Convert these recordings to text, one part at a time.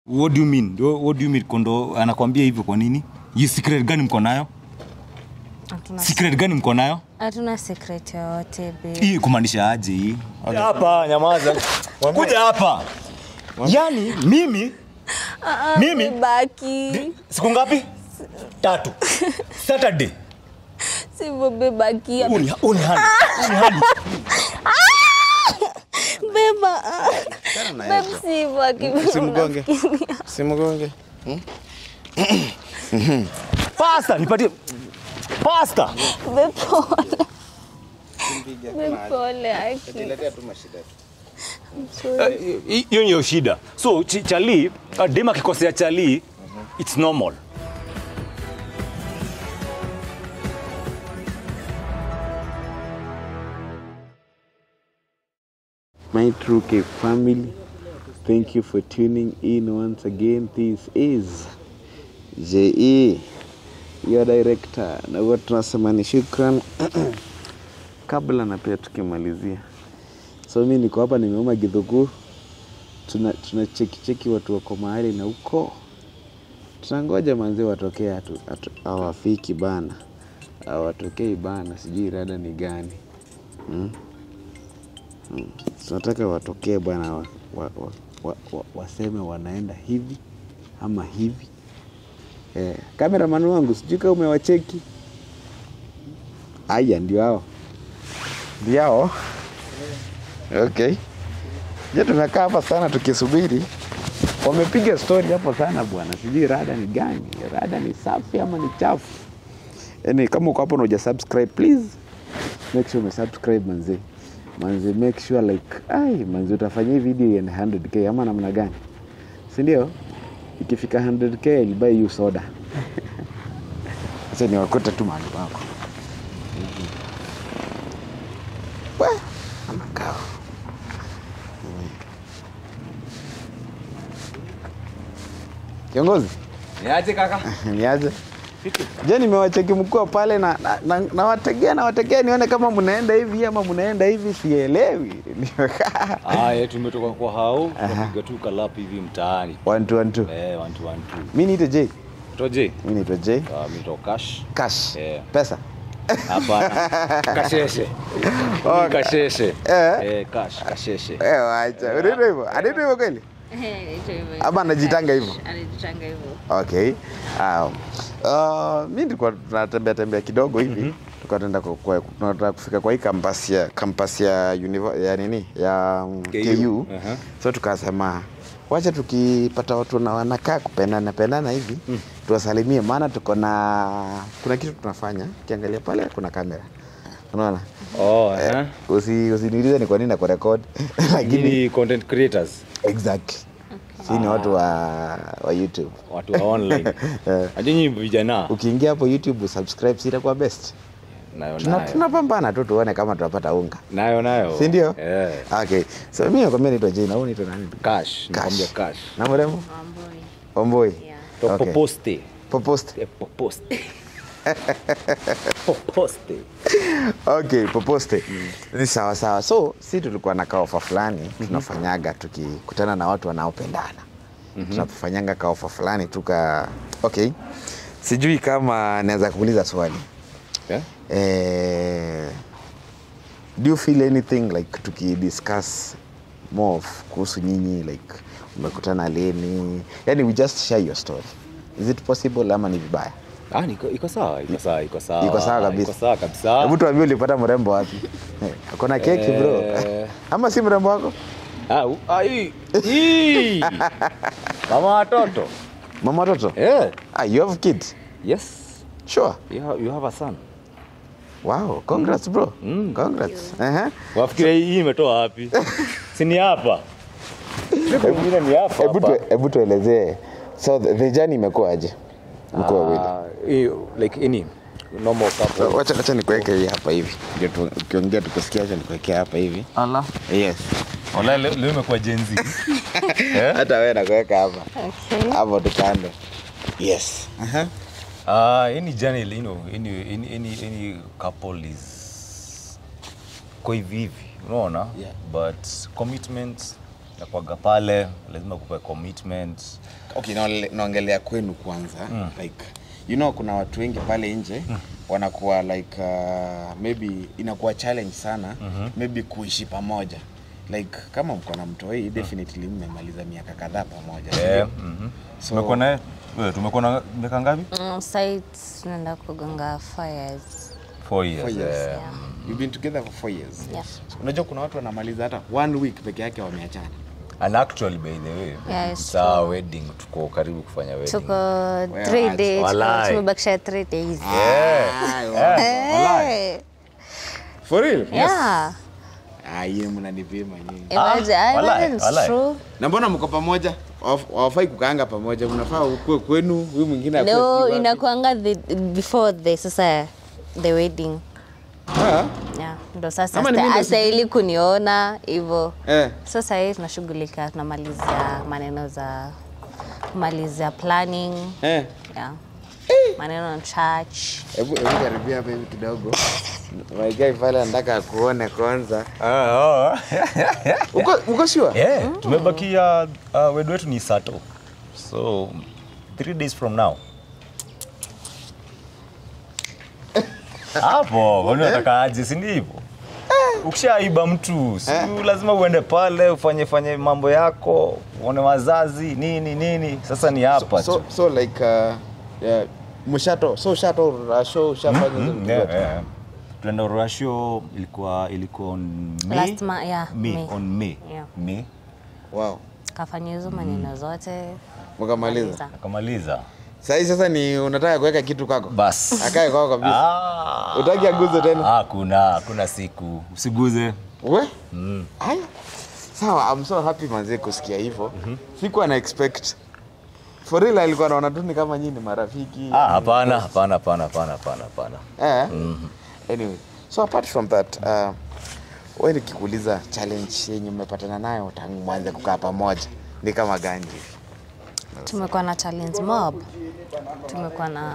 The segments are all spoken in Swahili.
what do you mean Wha- what do you mean kondo anakwambia hivyo kwa nini Hii secret gani mko nayo Hatuna secret gani mko nayo hatuna secret yoyote babe. hii kumaanisha aje hii hapa nyamaza kuja hapa yani mimi mimi Baki. siku ngapi tatu saturday Sivyo babe, baki. uni uni hali uni hali Beba. Achana na Babe, hizo. sivyo aki- Simgonge. Simgonge. pasta nipatie pasta Babe, pole. Babe, pole aki. Niletea tu mashida. Eh, hi- hiyo ndio shida so ch chali uh, dem akikosea chali it's normal My True K family, thank you for tuning in once again. This is JE, your director. Na huwa tunasema ni shukran kabla na pia tukimalizia. So mi niko hapa nimeuma gidhugu, tuna, tuna cheki cheki watu wako mahali na huko tunangoja manzi watokee, hatu- hatu- hawafiki bana, hawatokei bana, sijui rada ni gani mm? tunataka watokee bwana wa, wa, wa, wa, wa, waseme wanaenda hivi ama hivi eh, kameraman wangu sijui kama umewacheki aya ndio hao ndio hao okay je tumekaa hapa sana tukisubiri wamepiga story hapo sana bwana sijui rada ni gani rada ni safi ama ni chafu yani kama uko hapo na uja subscribe please make sure umesubscribe manzee manze make sure like ai manze utafanya hii video iende 100k ama namna gani si ndio ikifika 100k I'll buy you soda sasa ni wakuta tu mahali pako we anakaa kiongozi niaje kaka niaje je nimewacheki mkuu pale na nawategea na, nawategea nawategea nione kama mnaenda hivi ama mnaenda hivi sielewi Nimekaa. aya tumetoka kwa hao tunapiga tu kalap hivi mtaani One, two, one, two. eh one two one two mi niite j toje mi naitwa j uh, mito cash cash Yeah. pesa hapana kasheshe Oh, Ni kasheshe eh. eh cash kasheshe Eh, wacha unaitwa hivyo anaitwa hivyo kweli Ama anajitanga hivyo? anajitanga hivyo okay um, uh, mi nilikuwa tunatembea tembea kidogo hivi mm -hmm. tukaenda tunataka kufika kwa hii kampasi ya kampasi ya, univer, ya nini ya um, KU. KU, Aha. so tukasema wacha tukipata watu na wanakaa kupendana pendana hivi mm. tuwasalimie maana tuko na kuna kitu tunafanya ukiangalia pale kuna kamera unaona oh eh usi usiniulize ni kwa nini nakurekod lakini ni content creators exactly si ni watu wa, wa youtube watu wa online Eh. ajinyi vijana ukiingia hapo youtube usubscribe si itakuwa best nayo Tuna- nayo tunapambana tu tuone kama tunapata unga nayo nayo si ndio eh okay so mi nakwambia naitwa jina au naitwa nani cash nakwambia cash na mrembo Wamboi. omboi Yeah. to Okay. poposte popost Eh, poposte poposte okay poposte ni sawa sawa so si tulikuwa na kaofa fulani tunafanyaga tukikutana na watu wanaopendana tunapofanyanga kaofa fulani tuka okay sijui kama naweza kuuliza swali yeah? eh, do you feel anything like tukidiscuss more of kuhusu nyinyi like umekutana leni yani we just share your story is it possible ama ni vibaya ah niko iko sawa iko sawa iko sawa Iko sawa kabisa. iko sawa kabisa hebu tuambie ulipata mrembo wapi Eh, akona keki bro Eh. ama si mrembo wako ah u- ah, hii hii mama watoto mama watoto eh ah, you have kids yes sure you have, you have a son wow congrats bro Mm. congrats uh-huh. wafikiria hii hii imetoa wapi si ni hapa Siku ingine ni hapa hebu hapa. tu- hebu tuelezee so the, the journey imekuwaje mko wawili Ah, hii, like any normal couple wacha wacha nikuweke hii hapa hivi ndio tu- ukiongea tukusikia wacha nikuwekea hapa hivi ala yes wala leo leo imekuwa jenzi hata wewe nakuweka hapa Okay. hapo tu kando yes uh-huh. Uh, any journey, you know, any, any, any, any couple is kwa hivi hivi, unaona? Yeah. But commitment nakwaga pale lazima kupe commitment okay naole- naongelea kwenu kwanza like you know kuna watu wengi pale nje wanakuwa like uh, maybe inakuwa challenge sana maybe kuishi pamoja like kama mko na mtoi definitely mmemaliza miaka kadhaa pamoja si Eh, ndio? mhm. So- tumekuwa naye wewe, tumekuwa na miaka ngapi Mm, site tunaenda kugonga fires. four years, Four years. eh. Yeah. You've been together for four years Yeah. So, unajua kuna watu wanamaliza hata one week peke yake wameachana and actually by the way Yeah, it's saa true. wedding tuko karibu kufanya wedding Tuko Well, three I- days, Walai. tumebakisha three days. Ah, Eh, walai. Eh, for real yeah. ah yeye mnanipima nyinyi Imagine, Ah, I walai, imagine it's walai. true. na mbona mko pamoja Hawaf- hawafai kukaanga pamoja mnafaa ukue kwenu huyu mwingine akue No, sijui wapi. inakuanga the, before the sasa the wedding. Ah, Yeah, ndo sasa Ama ni mimi ndo hasta ili kuniona hivyo. eh. Sasa hii tunashughulika tunamalizia maneno za kumalizia planning. Eh. Yeah. Maneno na church. Hebu hebu karibia hapa hivi kidogo. My guy pale anataka akuone kwanza. Ah, oh. Uko uko sure? yeah, tumebakia uh, wedu wetu ni sato so three days from now hapo kwani unataka aje si ndivyo ukishaiba mtu si lazima uende pale ufanye fanye mambo yako uone wazazi nini nini sasa ni hapa So tu so like uh, yeah, mshato so shato rasho shafanya hizo Mm, vitu yeah, zote. yeah. tuenda urasho ilikuwa ilikuwa on May, Last ma- yeah, May, May. on May. Yeah. May Wow. Kafanya hizo maneno zote. Mkamaliza. akamaliza Sasa sasa ni unataka kuweka kitu kwako? bas Akae kwako kabisa. Ah. Utaki aguze tena? Hakuna, hakuna siku. Usiguze. We? Haya. Sawa, I'm so happy manze kusikia hivyo. Sikuwa na expect. For real alikuwa anaona tu ni kama nyinyi ni marafiki. Ah, hapana, hapana, hapana, hapana, hapana, hapana. Eh? Anyway, so apart from that, uh, wewe nikikuuliza challenge yenye mmepatana nayo tangu mwanze kukaa pamoja ni kama gani hivi? Tumekuwa na challenge mob. Tumekuwa na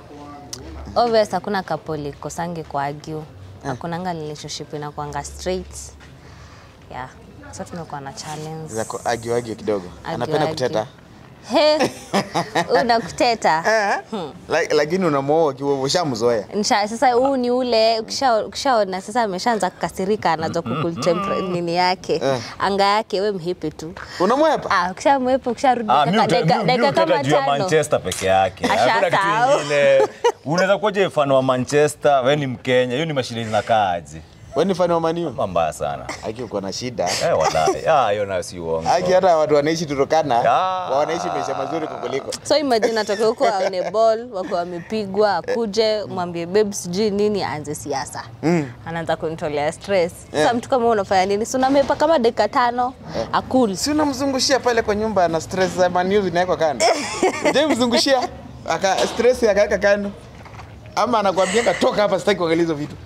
obvious, hakuna couple kosangi kwa argue. Hakunanga relationship inakuanga straight. Yeah. So tumekuwa na challenge. Za agio agio kidogo. Argue, Anapenda argue. kuteta. He, unakuteta. Eh? Like- Lakini unamwoa kiwa ushamzoea. Nisha, sasa huu ni ule ukisha- ukishaona sasa ameshaanza kukasirika, anaanza kukultempra nini yake anga yake, we mhipi tu. Unamwepa? Ah, ukishamwepa ukisharudi Ah, mi dakika- uta- mi- dakika mi dakika utaka kama juu ya tano Manchester peke yake. Hakuna kitu Ashasahau. kingine. Unaweza kuwaje mfano wa Manchester, wewe ni Mkenya, hiyo ni mashine zinakaaje? Wewe ni fan wa Man U? Mbaya sana. Aki uko na shida. Eh, wallahi. Ah, hiyo nayo si uongo. Aki hata watu wanaishi Turkana Ah. wanaishi maisha mazuri kukuliko. so imagine atoke huko aone ball wako wamepigwa akuje mwambie babe sijui nini aanze siasa anaanza kunitolea stress sasa mtu kama unafanya nini si unamepa kama dakika tano akul Si unamzungushia pale kwa nyumba na stress za Man U zinawekwa kando. Je, mzungushia aka stress akaweka kando. Ama anakuambia toka hapa sitaki kuangalia hizo vitu.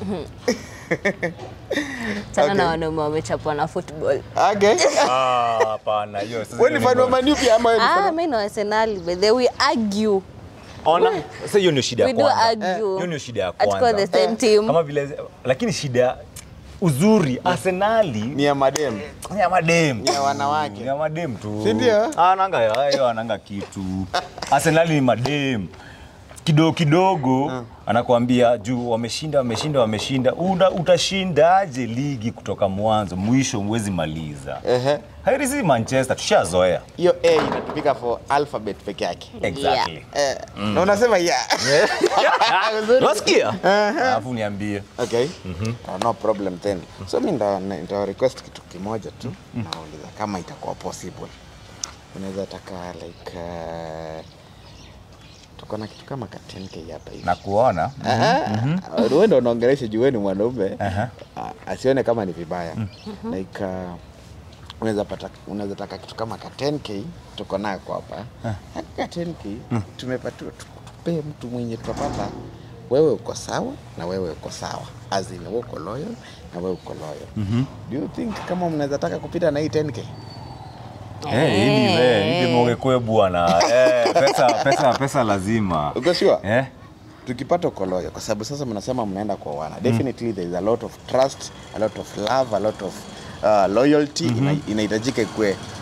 sana Okay. na wanaume wamechapwa na football Okay. Ah, hapana, hiyo sasa. Wewe ni hiyo fan wa ni- Man U pia ama wewe ni fan ah wa- mimi na Arsenal but they we argue Ona, sasa hiyo ndio shida ya we do kwanza. argue Hiyo ndio shida ya Hatuko kwanza. the same team Kama vile lakini shida uzuri Arsenali ni ya madem. ni ya madem. Ni ya wanawake. Ni ya madem tu. Si ndio? Ananga hayo ananga kitu. Arsenali ni madem. Kidogo kidogo anakuambia juu wameshinda wameshinda wameshinda. Una, utashindaje ligi kutoka mwanzo mwisho mwezi maliza? Ehe. Hairi si Manchester tushazoea. Hiyo A inatumika for alphabet peke yake. Exactly. Eh, na unasema ya. Unasikia? Alafu niambie. Okay. Uh, no problem then. So mimi nda nda request kitu kimoja tu. Nauliza kama itakuwa possible. Unaweza taka like uh, tuko na kitu kama ka 10k hapa hivi. Na kuona Uh, wewe ndo unaongelesha juu wewe ni mwanaume. Aha. Uh, asione kama ni vibaya. Like uh, unaweza pata unaweza taka kitu kama ka 10k tuko nako hapa. Ka 10k tumepatiwa tupe mtu mwenye tutapata wewe uko sawa na wewe uko sawa. As in wewe uko loyal na wewe uko loyal. Do you think kama mnaweza taka kupita na hii 10k? Eh, ili we, ili mwekwe bwana. Eh, pesa pesa pesa lazima. Uko sure? Eh? tukipata uko loyal kwa sababu sasa mnasema mnaenda kwa wana definitely there is a lot of trust a lot of love a lot of uh, loyalty ina- inahitajika ikue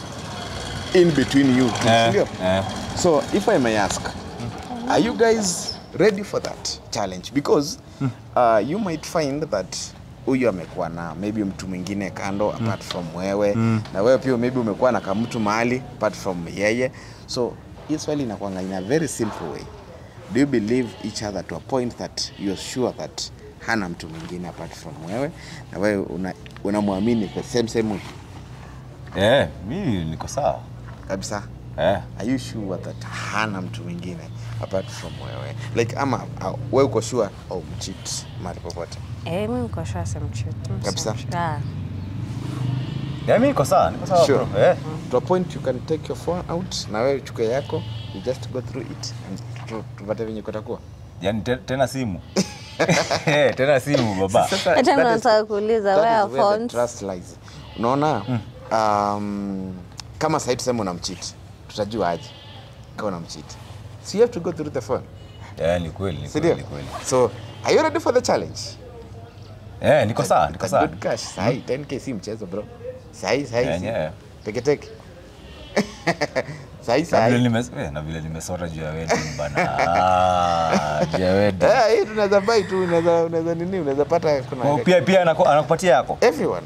in between you two, Eh, sindio? eh. so if i may ask are you guys ready for that challenge because uh, you might find that huyu amekuwa na maybe mtu mwingine kando apart from wewe na wewe pia maybe umekuwa na kamtu mahali apart from yeye so hii swali inakwanga in a very simple way do you believe each other to a point that you're sure that hana mtu mwingine apart from wewe na wewe una- unamwamini the same same way Eh, mi niko sawa kabisa eh. are you sure that hana mtu mwingine apart from wewe like ama uh, wewe uko sure au mchit mahali popote Eh, mi niko sure simchuti. Mi Kabisa? simchuti. Ah. Yeah, mi niko sawa, niko sawa sure bro. Eh. to a point you can take your phone out na wewe chukue yako you just go through it and tu- tupate venye kutakuwa Yaani te, tena simu. Eh, tena simu baba. Sasa, Hata that is- nataka kuuliza, that where is are where the phones? trust lies unaona um, kama sahii tuseme unamchit tutajua aje kama unamchit so you have to go through the phone Eh, ni kweli, ni sindio kweli, ni kweli. so are you ready for the challenge Eh, niko sawa, niko That's sawa. good cash sahi 10k si mchezo bro sahi sahi si. Yenyewe. teke teke sahi Na vile sahi nimes eh, na vile nimesota juu ya wedding bana. Ah, juu ya wedding. Eh, hii tunaweza buy tu unaweza unaweza nini unaweza pata kuna Oh, pia pia anaku- anakupatia yako. everyone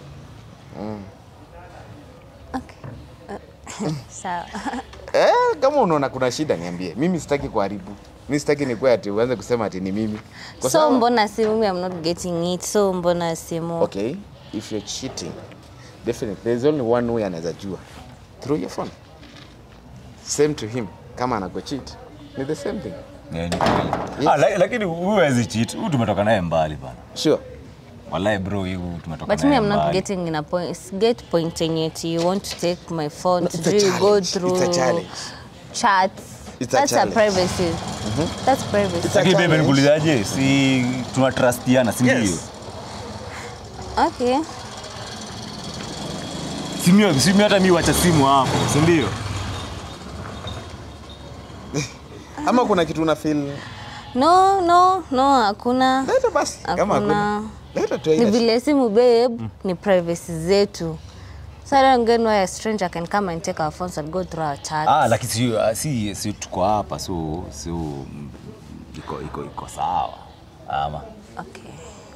Okay. Sawa. eh, kama unaona kuna shida niambie mimi sitaki kuharibu mimi sitaki nikuwe ati uanze kusema ati ni mimi Kwa so sababu- mbona simu I'm not getting it so mbona simu okay if you're cheating definitely there's only one way anaweza jua through your phone same to him kama anago cheat ni the same thing Eh, ni kweli. Yes. Ah, la- lakini huyu hawezi cheat. Huyu tumetoka naye mbali bana. sure Wallahi bro, huyu tumetoka but me naye I'm not mbali. getting in a point get point yenye ati you want to take my phone No, to it's a really go challenge. through It's a challenge. chats It's a that's a challenge. privacy that's privacy It's a Lakini bebe challenge. nikuulizaje? Si tunatrustiana, si ndio? Yes. okay Simu simu hata mimi wacha simu hapo, si ndio? ama kuna kitu una feel no no no hakuna leta basi kama Hakuna. hakuna leta tu ni haina vile simu babe ni privacy zetu so I don't get why a stranger can come and take our phones and go through our chats Ah, lakini si, ah, si, si tuko hapa so so mm, iko iko iko sawa. Ama okay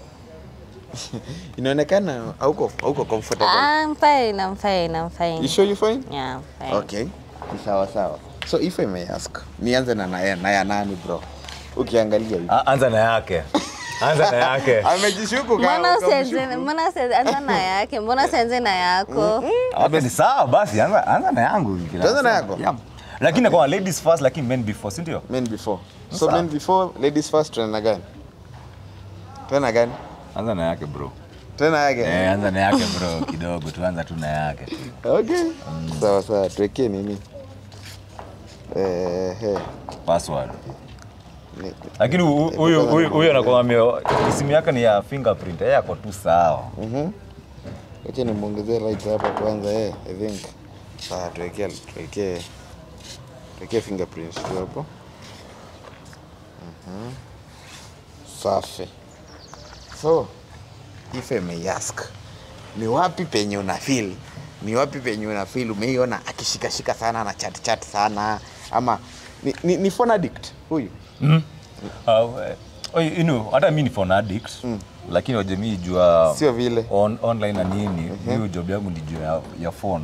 inaonekana hauko hauko comfortable Ah, I'm fine, I'm fine, I'm fine. you sure you fine Yeah, I'm fine. okay ni sawa sawa so if i may ask nianze na naya naya nani bro ukiangalia hivi Ah, anza na yake. Anza na yake. amejishuku ka- Mbona ukamshuku. usianze mbona usianze anza na yake? Mbona usianze na yako? Okay, ni sawa basi, anza anza na yangu. kila Tuanze na saa. yako? Yeah. Lakini kwa ladies first lakini men before, si ndio? men before so Sawa. men before ladies first tena gani tena gani Anza na yake bro. tena yake Eh, anza na yake bro kidogo, tuanza tu na yake. okay sawa sawa tuwekee nini eh, eh, Password. ni- Lakini hu- huyu huyu huyu anakuambia simu yake ni ya fingerprint, yeye ako tu sawa. Mhm. Wacha nimwongezee light hapa kwanza eh, I think. Sawa, tuwekee tuwekee tuwekee fingerprints tu hapo. Mhm. Safi. So, if I may ask, ni wapi penye una feel? Ni wapi penye una feel umeiona akishikashika sana na chat chat sana ama ni, ni, ni phone addict huyu? Mm. Uh, uh, you know, hata mi ni phone addict lakini waje mi jua Sio vile. on, online na nini hiyo job yangu ni juu ya, ya phone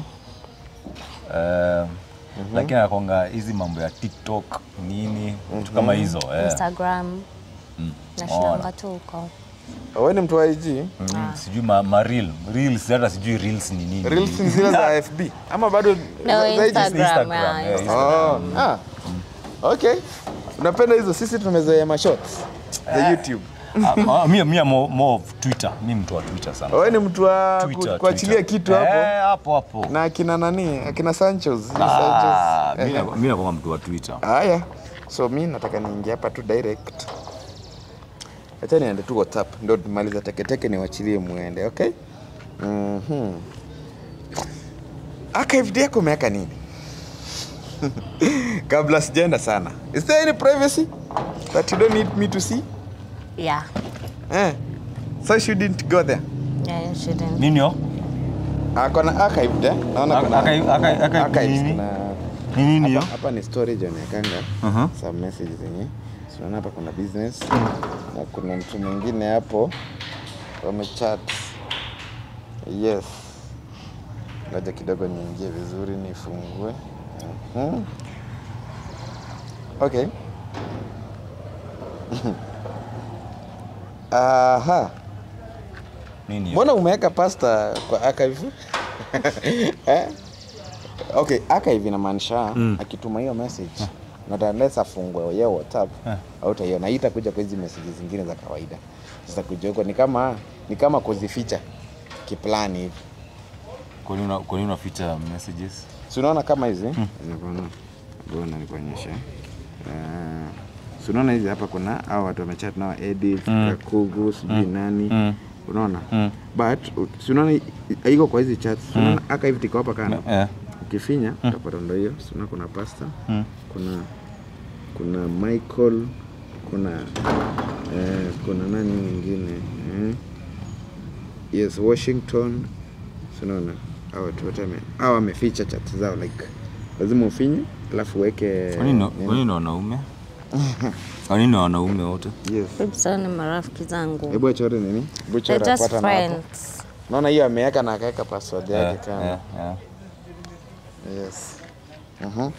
uh, lakini anakwanga hizi mambo ya tiktok nini vitu kama hizo eh. Instagram. Ona. Nashindanga tu huko. Wewe ni mtu wa IG? Mm, sijui ma, ma reel. reels hata sijui reels ni nini Reels ni zile za FB ama bado No, za- za IG? Instagram. Instagram, yeah, eh, Instagram. Oh, ah. Okay. Unapenda hizo sisi tumezoea mashorts za YouTube. Ah, ah, mi mi mo, more of twitter mi mtu wa twitter sana Wewe ni mtu wa Twitter, ku- kuachilia Twitter. kitu hapo eh, hapo hapo na akina nani? Akina Sanchez. Ah, mi Sanchez. na- mi nakuwa mtu wa twitter Haya. So mi nataka niingie hapa tu direct. Acha niende tu WhatsApp ndio tumaliza teketeke niwachilie muende, okay? Mhm. Archived yako umeweka nini? Kabla sijaenda sana. Is there any privacy that you don't need me to see? Yeah. Eh. So you shouldn't go there. Yeah, you shouldn't. nini yo ako na archived eh? naona kuna Archive- archive- archive archives, nini? kuna- Ni nini hiyo? hapa, hapa ni storage onekanga Aha. some messages zenye tunaona hapa kuna business na kuna mtu mwingine hapo wamechat yes ngoja kidogo niingie vizuri nifungue Mhm. okay aha Nini hiyo? mbona umeweka pasta kwa archive eh? okay archive inamaanisha Mm. akituma hiyo message not unless afungwe yeye whatsapp Eh. hautaiona hii itakuja kwa hizi message zingine za kawaida sasa kuja huko ni kama ni kama kuzificha kiplani hivi Kwa nini una- kwa nini unaficha messages? si unaona kama hizi Unaona? Mbona nikuonyeshe uh, si unaona hizi hapa kuna hao watu wamechat nao Edith Mm. Kakugu sijui nani Mm. unaona Mm. but u- si unaona i- haiko kwa hizi chats si unaona archive tiko hapa kando Eh. ukifinya utapata ndo hiyo si unaona kuna pasta Mm. kuna kuna Michael kuna eh, kuna nani mwingine eh? yes Washington si unaona hao watu wote wame- hao wameficha chat zao like lazima ufinye alafu uweke Kwa nini nini? kwa nini wanaume? Kwa nini wanaume wote? yes Babes, hao ni marafiki zangu. hebu achore nini hebu They're chora just pata na hapo friends. naona hiyo ameweka na akaweka password yake Eh, kama eh, eh. Yes. Mhm.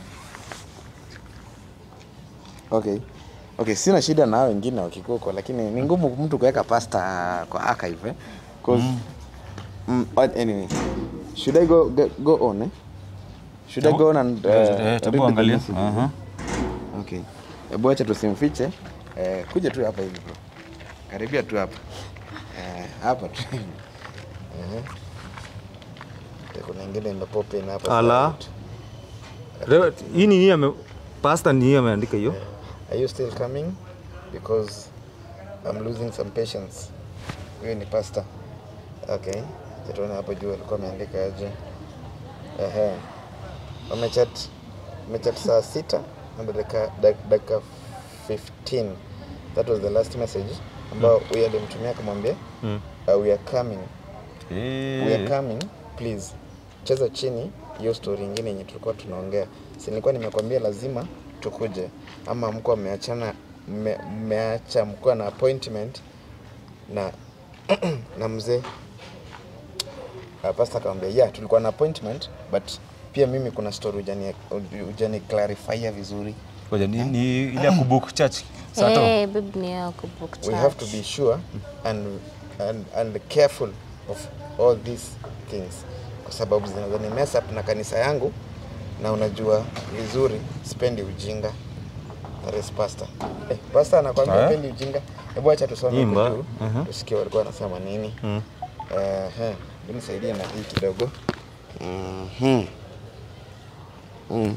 Okay. Okay, sina shida na hao wengine wakikuko lakini ni ngumu mtu kuweka pasta kwa archive eh? Cause mm. anyway. Should I go go, go on eh? Should I go on and uh, Eh, read Tabu the angalia. messages, eh? Aha. Okay. Hebu acha tusimfiche. Eh, kuja tu hapa hivi bro. Karibia tu hapa. Eh, hapa tu. Mhm. Kuna ingine imepop in hapa. Ala. side. Leo hii ni nini ame pasta ni ameandika hiyo? Are you still coming? Because I'm losing some patience. Huyu ni pasta. Okay. Tuone hapo juu alikuwa ameandika aje. Ehe. Wamechat wamechat saa sita na dakika dak- dakika 15. That was the last message ambao huyu alimtumia akamwambia Mm. uh, we are coming. We are Eh. coming. Please. Cheza chini hiyo story ingine yenye tulikuwa tunaongea. Si nilikuwa nimekwambia lazima tukuje ama mko mmeachana mme- mmeacha mko na appointment na na mzee uh, pastor akamwambia yeah tulikuwa na appointment but pia mimi kuna story ujani ujani clarify vizuri Ngoja ni, ni ile ya kubook church. Sato. Hey, babe, ni yao kubook we have to church. be sure and, and, and careful of all these things kwa sababu zinaweza ni mess up na kanisa yangu na unajua vizuri sipendi ujinga That is pastor eh, pastor anakwambia Eh? pendi ujinga hebu acha tusome Imba. huko juu Mhm. tusikie walikuwa wanasema nini Mm. Ehe, hebu nisaidie na hii kidogo Mhm. Mm.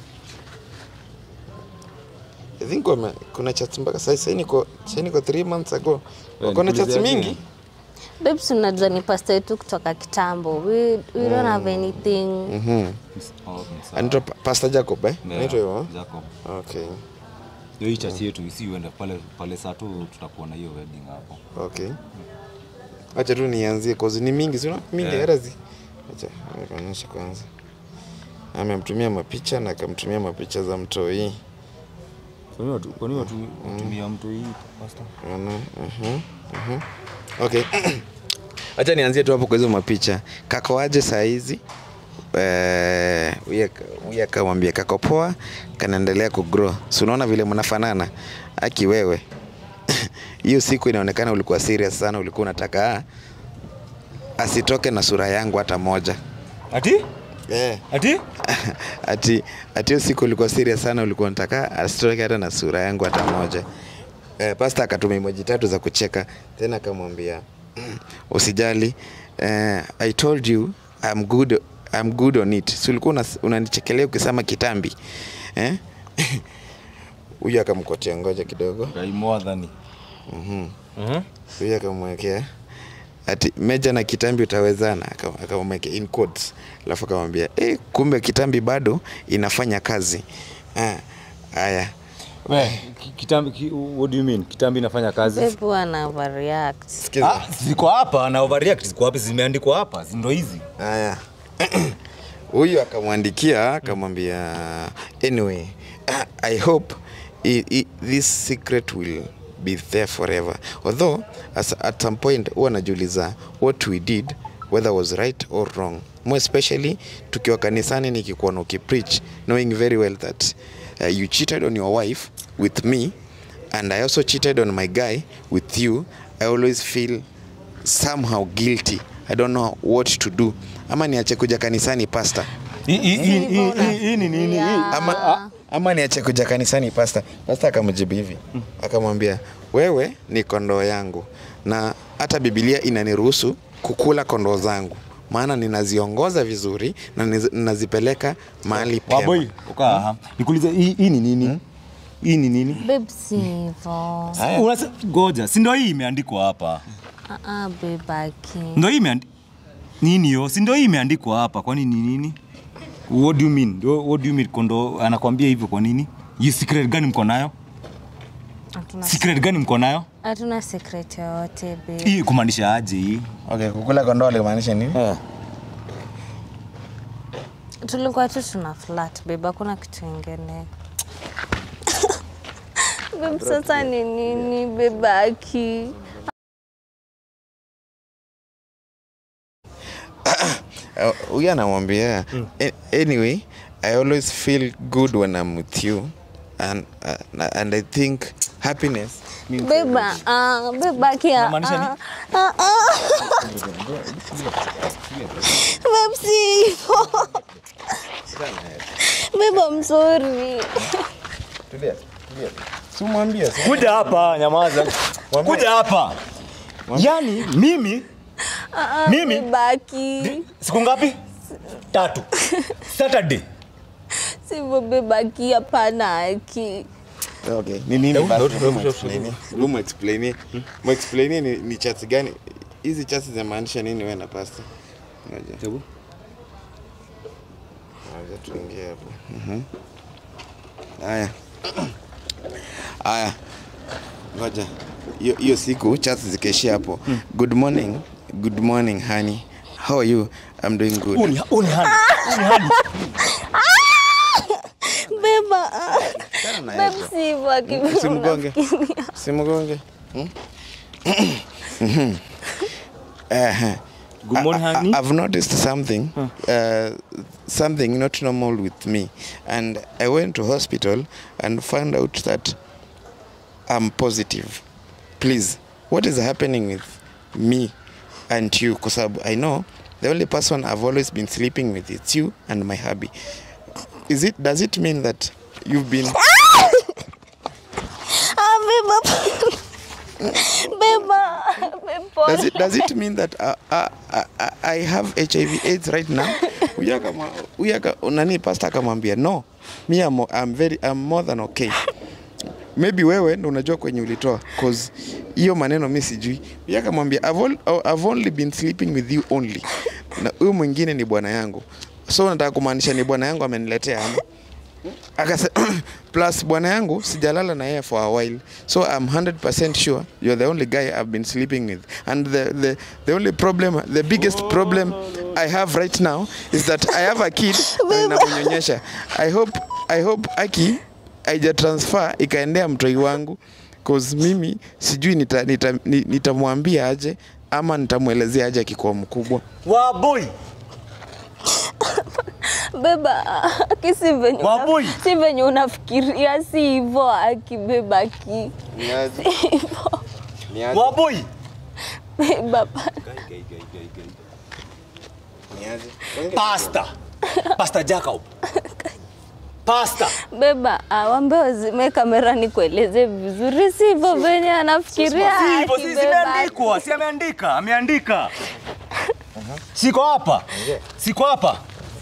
I think wame, kuna chats mpaka sasa sasa niko sasa niko 3 months ago. Wako na chats nikuulize mingi. aje? Babes, unajua ni pasta yetu kutoka kitambo. We, we don't have anything. Mhm. Oh, sawa. Anaitwa Pa- Pastor Jacob eh? Yeah, Anaitwa hivyo. Jacob. Okay. Ndio hii church yetu isi uende pale pale saa tu tutakuwa na hiyo wedding hapo. Okay. Acha tu nianzie cause ni mingi sio mingi Yeah. hata zi. Acha nikuonyeshe kwanza. Amemtumia mapicha na akamtumia mapicha za mtoi. Kwa nini watu kwa nini watu watumia mtu hii pastor? Unaona? Mhm. Mhm. Okay. Acha nianzie tu hapo kwa hizo mapicha. Kako aje saa hizi? Eh, huyu aka- huyu akamwambia kako poa, kanaendelea kugrow. Si unaona vile mnafanana? Aki wewe. Hiyo siku inaonekana ulikuwa serious sana, ulikuwa unataka ah, asitoke na sura yangu hata moja. Ati? Eh. Ati? ati ati hiyo siku ulikuwa serious sana, ulikuwa unataka asitoke hata na sura yangu hata moja. Eh, pasta akatuma emoji tatu za kucheka, tena akamwambia usijali, eh, I told you I'm good, I'm good on it. Si ulikuwa unas- unanichekelea ukisema kitambi eh? Huyu akamkotea, ngoja kidogo. Gai more than. Mhm. Mhm. Huyu akamwekea ati meja na kitambi utawezana, aka- akamwekea in quotes, alafu akamwambia eh, kumbe kitambi bado inafanya kazi. Ah, haya We, ki- kitambi ki, what do you mean? Kitambi inafanya kazi? Babe, wana overreact. sikiza. Ah, ziko hapa na overreact ziko wapi? Zimeandikwa hapa, zi- ndo hizi. Haya huyu akamwandikia akamwambia anyway i hope i, i, this secret will be there forever although as, at some point huwa najiuliza what we did whether was right or wrong more especially tukiwa kanisani nikikuona ukipreach knowing very well that uh, you cheated on your wife with me and i also cheated on my guy with you i always feel somehow guilty i don't know what to do ama niache kuja kanisani pasta Hii- hii- hii- hii- hii- hii ni nini? Hii- ama, ama niache kuja kanisani pasta pasta akamjibu hivi akamwambia wewe ni kondoo yangu na hata bibilia inaniruhusu kukula kondoo zangu maana ninaziongoza vizuri na niz- ninazipeleka mahali Waboi, pema ukaa hapa. Nikuulize hii hii ni nini? Hii ni nini? Babe, si hivyo. Haya. Unase- Ngoja, si ndio hii imeandikwa hapa? Ah, ah, babe, aki. Ndio hii imeandikwa nini yo? Si ndio hii imeandikwa hapa? Kwani ni nini? What do you mean? What what do you mean kondo anakwambia hivyo kwa nini? Hii secret gani mko nayo? Hatuna- Secret gani mko nayo? Hatuna secret yoyote babe. Hii kumaanisha aje hii? okay kukula kondoo alimaanisha nini Eh. tulikuwa tu tuna flat babe, hakuna kitu ingine babe. Sasa ni nini babe, aki? Uh, huyu anamwambia "A- anyway i always feel good when i'm with you and, uh, and i think happiness means Babe, ah, babe, aki. ah, Unamaanisha nini? ah, ah, ah. Babe, si hivyo. Babe, I'm sorry. tulia tulia si mwambie si Kuja hapa, nyamaza. Mwambie. Kuja hapa. Yaani mimi Ah, ah, Mimi? babe, aki. siku ngapi? Tatu. Saturday. Sivyo babe, aki, hapana aki. okay ni nini Hebu- basi hebu- hebu hebu- explain hebu muexplain muexplain ni ni chats gani hizi chats zinamaanisha nini wewe na pasta ngoja Hebu. ngoja tuingie hapo Mhm. haya haya ngoja hiyo hiyo siku chats zikaishia hapo good morning good morning honey how are you i'm doing good Uni uni hani. Uni hani. Beba, ah. Achana na Babe, hizo. si hivyo aki. Usimgonge. Simgonge. Hmm? Mhm. Eh, Good morning, I- I- honey. I've noticed something, uh, something not normal with me, and I went to hospital and found out that I'm positive. Please, what is happening with me and you? Because I know the only person I've always been sleeping with is you and my hubby. Is it? Does it mean that you've been? Ah, beba. Beba. Beba. does it does it mean that uh, uh, uh, I have HIV AIDS right now? Huyu akama- huyu aka- nani pastor akamwambia no, me I'm, I'm very I'm more than okay. Maybe wewe ndo unajua kwenye ulitoa cause hiyo maneno mi sijui. Huyu akamwambia I've, all, I've only been sleeping with you only. Na huyu mwingine ni bwana yangu. So nataka kumaanisha ni bwana yangu ameniletea ama? akase plus bwana yangu sijalala na yeye for a while so i'm 100% sure you're the only guy i've been sleeping with and the, the, the only problem the biggest problem i have right now is that i have a kid na ninamnyonyesha i hope i hope aki aija transfer ikaendea mtoi wangu cause mimi sijui nitamwambia nita, nita nitamwambia aje ama nitamwelezea aje akikuwa mkubwa Waboi. Beba, aki si venye una- Waboi. si venye unafikiria, si hivyo aki beba aki. Si hivyo. Waboi. Beba. Pasta. Pasta Jacob. Pasta. Beba, ah, wambe wazime kamera nikueleze vizuri, si hivyo venye anafikiria Si hivyo, aki si beba aki. zimeandikwa, si ameandika, ameandika. Siko hapa. Siko hapa.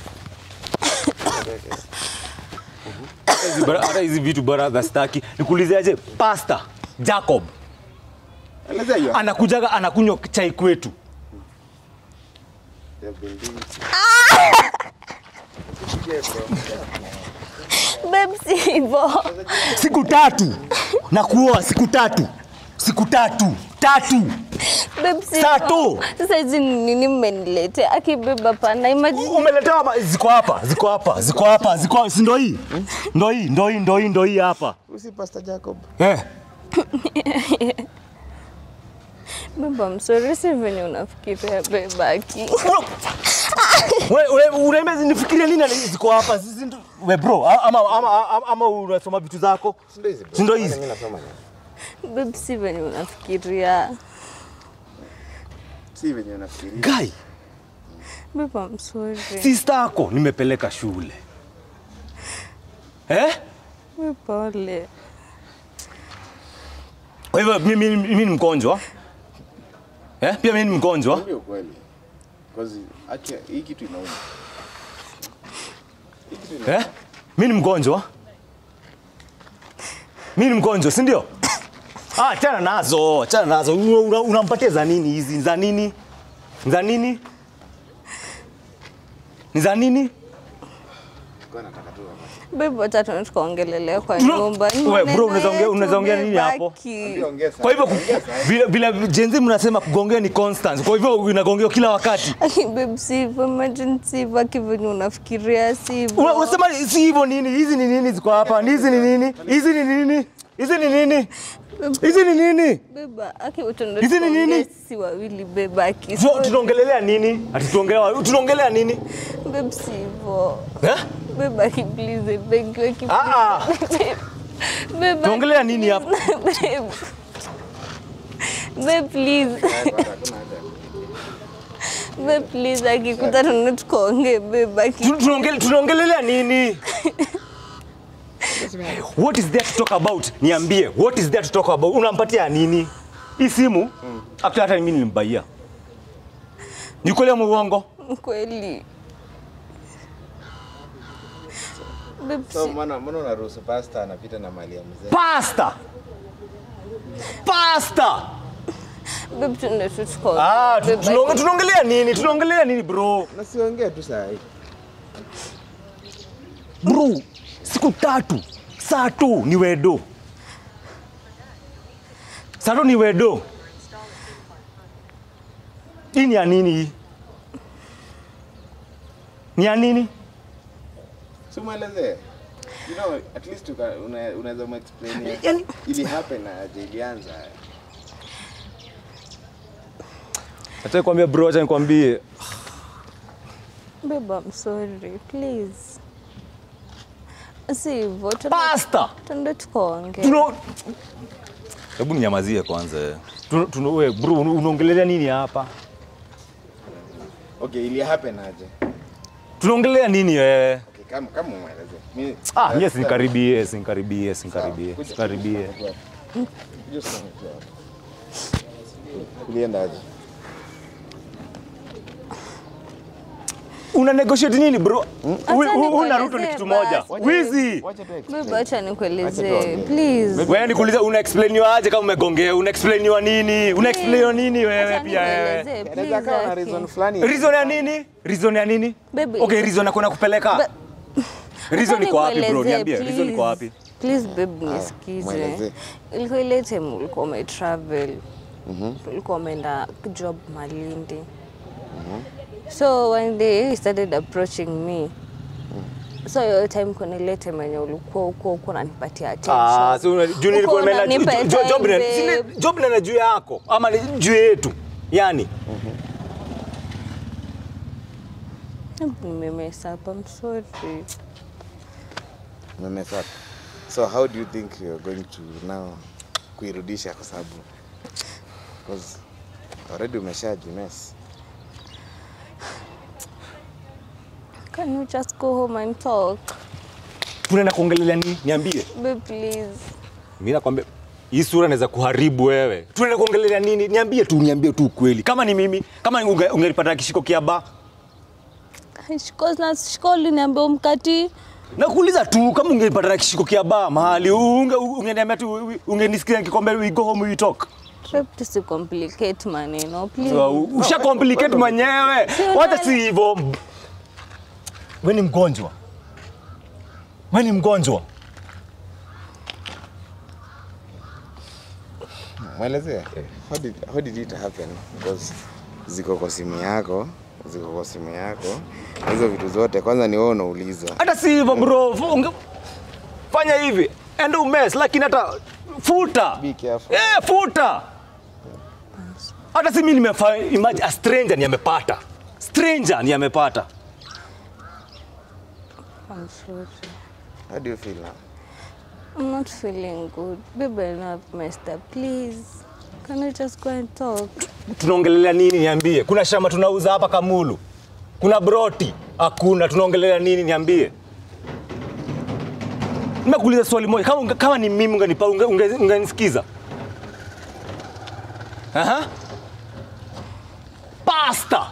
Hizi bara- Hata hizi vitu baraza staki. Nikuulize aje Pasta Jacob Elezea hiyo. anakujaga anakunywa chai kwetu. Babe, si hivyo. Siku tatu na kuoa siku tatu. Siku tatu. Tatu. Babe, si- Saa tu. Sasa hizi ni nini mmeniletea? Akibeba pana imagine. Umeletewa ma- ziko hapa, ziko hapa, ziko hapa, ziko hapa. Si ndo hii? Ndo hii, ndo hii, ndo hii, ndo hii hapa. Usi Pastor Jacob. Eh. Beba, I'm sorry, si venye unafikiria beba aki. Wewe wewe unaambia nifikirie nini na ziko hapa? Sisi ndo we bro, a- ama ama ama, ama unasoma vitu zako? Ndio hizi. Si ndo hizi? Mimi nasoma nini? Babe, si venye unafikiria. Si venye unafikiria. Guy, Beba, I'm sorry. sister yako nimepeleka shule. Eh? We pole. Kwa hivyo mimi mimi ni mgonjwa. Eh? Pia mimi ni mgonjwa. Ndio kweli. Because acha hii kitu inauma. Hii kitu inauma. Eh? Mimi ni mgonjwa. Mimi ni mgonjwa, si ndio? Ah, achana nazo, achana nazo. Una- una- Unampatia za nini hizi? Za nini? Za nini? Ni za nini? Kwa nataka tu hapa. Babe, wacha tuende tukaongelelea kwa Tuna- nyumba. Ni We, bro, maneno unaweza ongea- yetu, unaweza ongea nini beba hapo? aki. Ongea Kwa hivyo ku- vile vile jenzi mnasema kugongea ni constant. Kwa hivyo inagongewa kila wakati. Aki, babe, si hivyo. Imagine si hivyo aki venye unafikiria si hivyo. Una- Unasema si hivyo nini? Hizi ni nini ziko hapa? Hizi ni nini? Hizi ni nini? Hizi ni nini? Hizi ni nini? Beba, aki tuende Hizi ni nini? tukaongee sisi wawili beba aki. Tu- Tunaongelelea nini? Ati tuongelea tunaongelea nini? Babe, si hivyo. Eh? Beba aki, please, beg you, aki, Ah, ah. please. Beba, Tuongelea nini hapa? Babe. Babe, please. Babe, please, akikuta tuende tukaongee beba aki. Tu- tunaongele- Tunaongelelea nini? What is there to talk about? Niambie, what is there to talk about? Unampatia nini? Hii simu? Hata hata mimi nilimbaia. Ni kweli ama uongo? Kweli. Babe, So si- mbona mbona unaruhusu pasta anapita na mali ya mzee? Pasta. Pasta. babe, tuende tu tukaongee. Ah, tu- Beba tunaonge- aki. tunaongelea nini? Tunaongelea nini bro? Na siongea tu saa hii. Bro, siku tatu. Saa tu ni wedo. Saa tu ni wedo. Hii ni ya nini hii? Ni ya nini? Si mwelezee. You know, at least uka- una- unaweza mwexplain Yani- ili happen na aje ilianza. Acha kwambia bro, acha nikwambie. Babe, I'm sorry, please. Si hivyo, tuende- Pasta. tuende tukaongee. Tuno Hebu ninyamazie kwanza. Tuno, tuno we bro, una- unaongelea nini hapa? Okay, ili happen aje? Tunaongelea nini wewe? Okay, kama kama mwelezee. Mimi Ah, yes, nikaribie, nikaribie, nikaribie. Nikaribie. Just come tu hapa. Ulienda aje? Una negotiate nini bro? Acha Una nikuelezee Ruto ni kitu moja. basi. Wizi. Wacha tu explain. Babe, acha nikuelezee, tuongee. please. Wewe nikuulize una explainiwa aje kama umegongea? Una explainiwa nini? Una explainiwa nini wewe Acha pia wewe? nikuelezee, Inaweza please, kawa na Aki. reason fulani. Reason ya nini? Reason ya nini? Baby, Okay, it's- reason ya kwenda kupeleka. Ba- Reason Acha iko wapi bro? nikuelezee, Niambie, reason iko please. wapi? Please babe, nisikize. mwelezee. Ilikuwa ile time ulikuwa umetravel. Ulikuwa umeenda job Malindi. So one day he started approaching me. So hiyo time kuna ile time yenye ulikuwa huko huko unanipatia attention. Ah, so una- juu nilikuwa Uko nimeenda unanipa jo- jo- job time, na sine- babe. job na juu yako ama ni juu yetu. Yaani Nimemess up, I'm sorry. Umemess up. So how do you think you're going to now kuirudisha kwa sababu because already umeshajimess. Can you just go home and talk? tunaenda kuongelelea nini? Niambie. Babe, please. Mimi nakwambia hii sura inaweza kuharibu wewe. Tunaenda kuongelelea nini? Niambie tu, niambie tu ukweli. Kama ni mimi, kama unge- ungelipata kishiko kia ba, Shiko na shiko liniambia umkati. nakuuliza tu kama ungelipata kishiko kia ba mahali unge ungeniambia tu ungenisikia nikikwambia we go home we talk. Babe, tusicomplicate maneno, please. So, usha complicate mwenyewe. Wacha si hivyo. Wewe ni mgonjwa. Wewe ni mgonjwa. mwelezea how did, how did it happen because ziko kwa simu yako ziko kwa simu yako hizo vitu zote kwanza ni wewe unaulizwa hata si hivyo bro Unge- fanya hivi enda umes lakini hata futa Be careful. eh, futa hata si mi nimefa imagine a stranger ni amepata stranger ni amepata I'm sorry. how do you feel now I'm not feeling good. Baby, I know I've messed up. Please, can we just go and talk? tunaongelelea nini niambie kuna shamba tunauza hapa kamulu kuna broti hakuna tunaongelelea nini niambie nimekuuliza swali moja kama, unge- kama ni mimi ungenisikiza unge, unge, ungenisikiza? Aha. pasta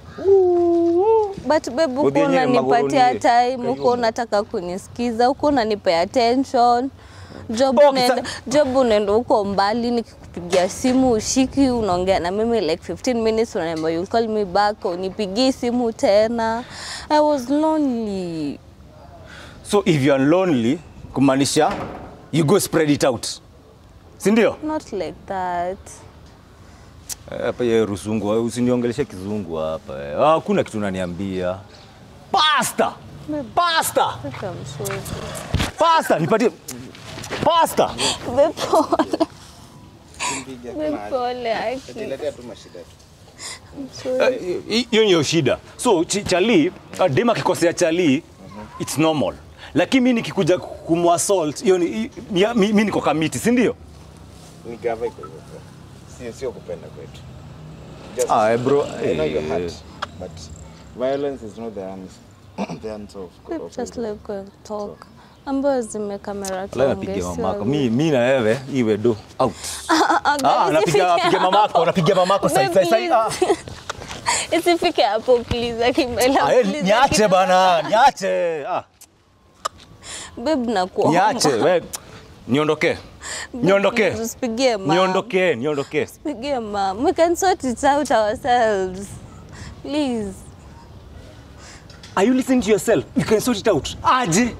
But babe, uko Udhi yenyewe unanipatia magoroni. time, uko unataka kunisikiza, uko unanipea attention. Job Okay, unaenda, sa- job unaenda huko mbali, nikikupigia simu ushiki, unaongea na mimi like 15 minutes, unaniambia you'll call me back, unipigii simu tena. I was lonely. so if you are lonely kumaanisha you go spread it out si ndio Not like that. hapa ye rusungu usiniongeleshe kizungu hapa eh. Ah, hakuna kitu unaniambia pasta pasta Babe, I'm sorry. pasta nipatie pasta Babe, pole. Babe, pole, Aki. tu mashida tu I'm sorry. Eh, hiyo ndio shida so ch- chali uh, dem akikosea chali it's normal lakini mi nikikuja kumwassault hiyo ni- mi- mi mi niko kamiti si ndio ni gava iko hivyo bro. sio sio kupenda kwetu Just- Ah, eh, bro, I know your eh. heart but violence is not the answer the answer of, Babe, of just let go and talk. Ambayo zime kamera Wala tuongee, napigia sio mamako wewe. mi, mi na wewe iwe do out ah, guys, napiga isifike napiga mamako napiga mamako sai Babe, sai sai ah. Isifike hapo please, Akimela. Ah, eh, please, niache Akimela. bana niache ah. Babe, nakuomba. niache we niondoke niondoke Please, Usipigie mom. niondoke niondoke Usipigie mom. We can sort it out ourselves. Please. are you listening to yourself you can sort it out aje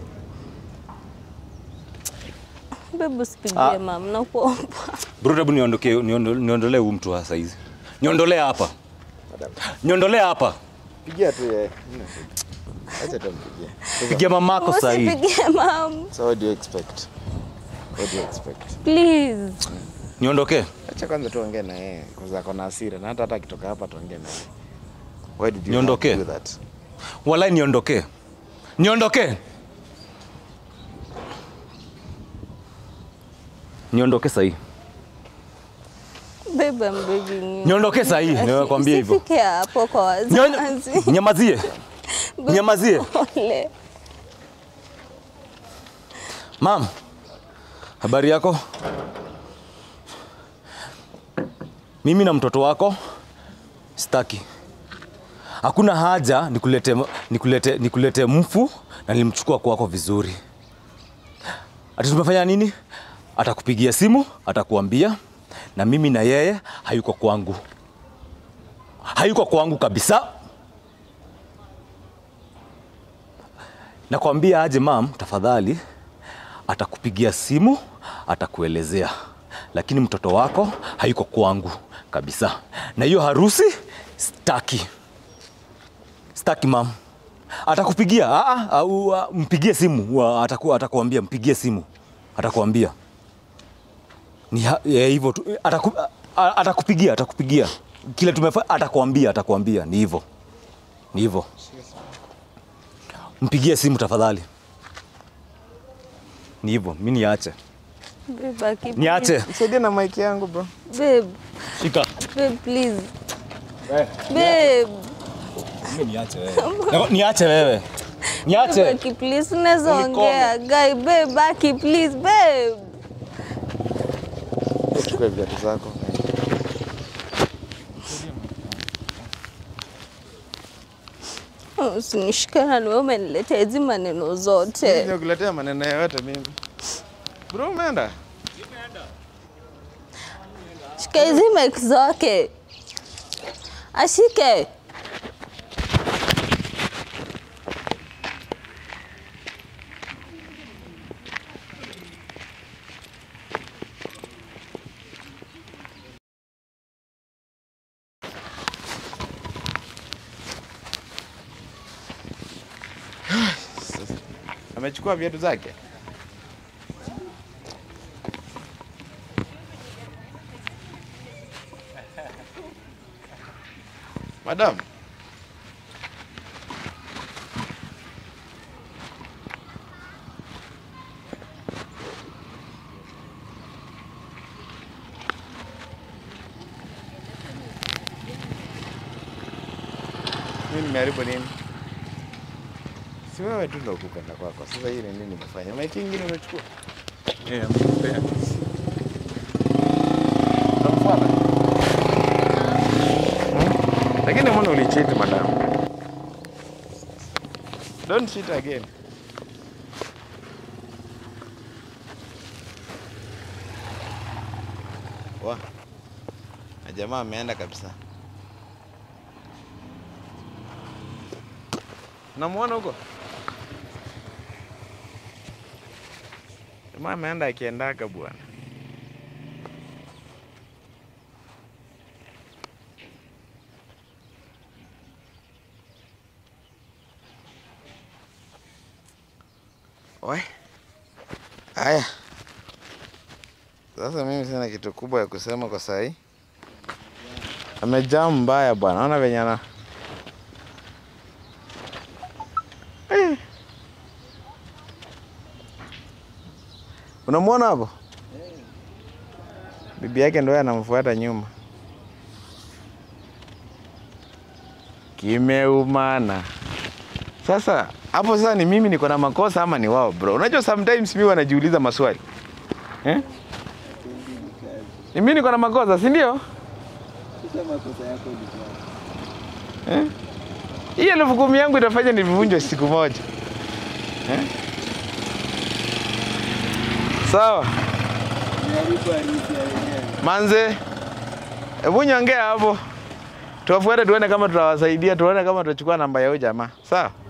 Babe, usipigie Ah. mom. Nakuomba. bro hebu niondoke niondo- niondolee huu mtu wa saizi niondolee hapa niondolee hapa pigia tu yeye Hamna shida. acha tumpigie pigia mamako sahii Usipigie mom. so what do you expect what do you expect Please. niondoke acha kwanza tuongee na yeye kwanza ako na hasira na hata hata akitoka hapa tuongee na yeye why did you Niondoke? have to do that walai niondoke niondoke niondoke sahii Babe, I'm begging you. niondoke sahii nimekwambia hivyo Usifike hapo kwa Nyon- wazazi. nyamazie nyamazie Pole. mam habari yako mimi na mtoto wako staki hakuna haja nikulete, nikulete, nikulete mfu na nilimchukua kwako vizuri ati tumefanya nini atakupigia simu atakuambia na mimi na yeye hayuko kwangu hayuko kwangu kabisa nakwambia aje mam tafadhali atakupigia simu atakuelezea lakini mtoto wako hayuko kwangu kabisa na hiyo harusi staki staki mam atakupigia ah, ah, au ah, mpigie simu wa- ataku, atakuambia mpigie simu atakuambia ni ha- eh, hivyo tu ataku, ah, atakupigia atakupigia kile tumefa atakuambia atakuambia ni hivyo ni hivyo mpigie simu tafadhali ni hivyo mi niache Babe, Aki, niache saidia na mic yangu bro Babe, shika babe, please. Babe, mi niache wewe niache wewe niache Aki, please, unaweza Unikome. ongea. Guy, babe, Aki, please, babe. chukua viatu zako Usinishikana ni wewe umeniletea hizi maneno zote. kuletea maneno yoyote mimi bro umeenda Shika hizi mic zake. Ashike. Amechukua viatu zake. Madam. Mimi nimeharibu nini? Si wewe tu ndio kupenda kwako. Sasa hii ni nini nimefanya? Maiki ingine umechukua? Eh, amekupea. Unamfuata? Lakini mbona ulicheat madam? Don't cheat again. Wa. Na jamaa ameenda kabisa. Namuona huko? Jamaa ameenda akiendaka bwana. Oi. Haya. Sasa mimi sina kitu kubwa ya kusema kwa sahi. Amejaa mbaya bwana. Naona venye ana Eh. Unamwona hapo? Bibi yake ndio anamfuata nyuma. Kimeumana. Sasa hapo sasa ni mimi niko na makosa ama ni wao bro? Unajua sometimes mimi wanajiuliza maswali eh? Ni mimi niko na makosa, si ndio? Eh? Hii elfu kumi yangu itafanya nivunjwe siku moja eh? Sawa manze, hebu nyongea hapo, tuwafuate tuone kama tutawasaidia, tuone kama tutachukua namba ya huyo jamaa. Sawa.